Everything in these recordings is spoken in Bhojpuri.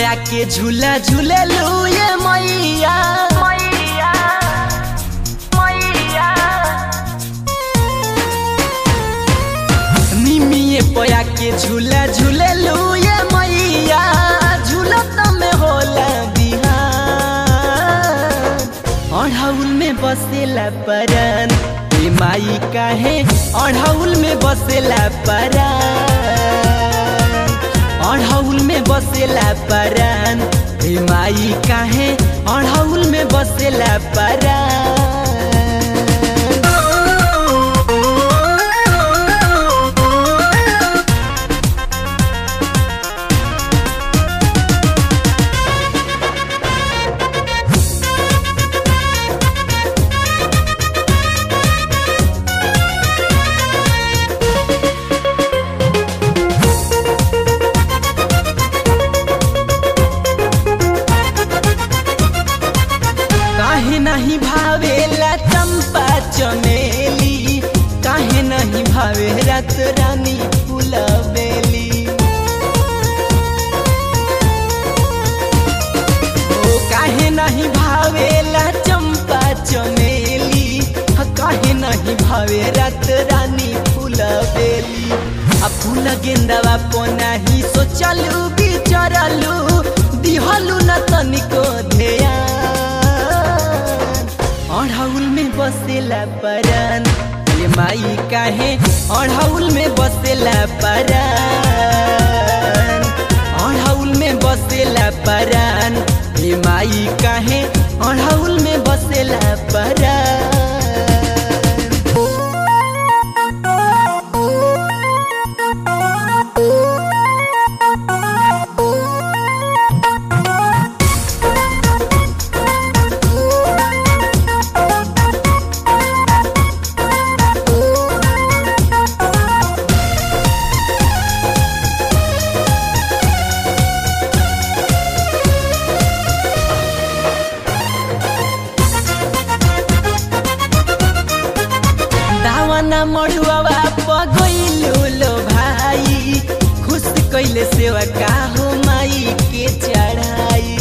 पया के झूला झूले लू ये मैया मैया मैया निमिये पया के झूला झूले लू ये मैया झूलत में होला बिहान अढ़ौल में बसेला परन ए माई काहे अढ़ौल में बसेला परन अढ़ौल में बसेला परन ए माई काहे अढ़ौल में बसेला परन काहे नहीं भावेला चंपा चमेली काहे नहीं भावे रात रानी फुलबेली ओ काहे नहीं भावेला चंपा चमेली ह, काहे नहीं भावे रात रानी फुलबेली आ फूल गेंदवा पोनाही सोचलू बिचरलू दिहलू न तनिको ध्यान अढ़ौल में बसेला परन ये माई काहे अढ़ौल में बसेला परन अढ़ौल में बसेला परन ये माई काहे अढ़ौल में बसेला परन दावाना मड़ुआवा पगैलू लो भाई खुश कैले सेवा का हो माई के चढ़ाई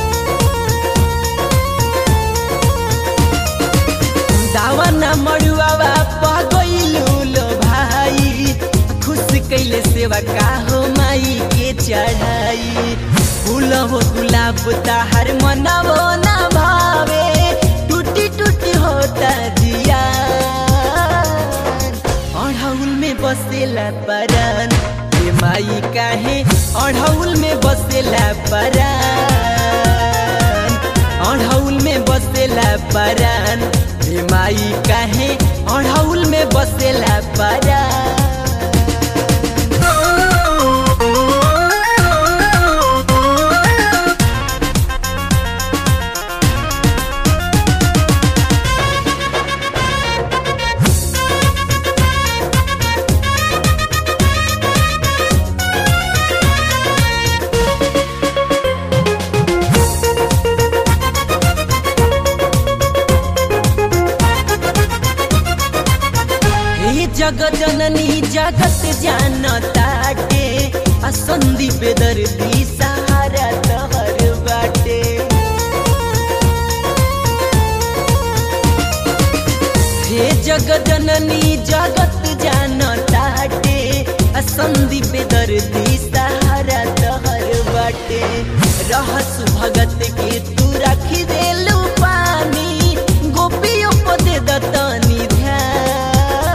दावाना मड़ुआवा पगैलू लो भाई खुश कैले सेवा का हो माई के चढ़ाई फूल हो गुलाब ताहर मनावो ना भावे टूटी टूटी होता जिया अढ़ौल में बसेला परन ये माई काहे अढ़ौल में बसेला परन अढ़ौल में बसेला परन ये माई काहे अढ़ौल में बसेला परन हे जग जननी जगत जान ताटे आ संदीप दर्दी सहारा तहर बाटे हे जग जननी जगत जान ताटे आ संदीप दर्दी सहारा तहर बाटे रहसु भगत के तू रखी देलू पानी गोपियों को दे दतनी ध्यान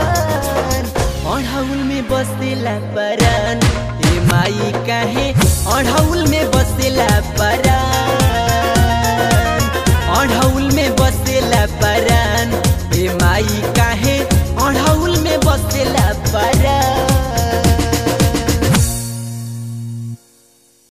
अढ़ौल में बसेला परन ए माई काहे अढ़ौल में बसेला परन अढ़ौल में बसेला परन ए माई काहे अढ़ौल में बसेला परन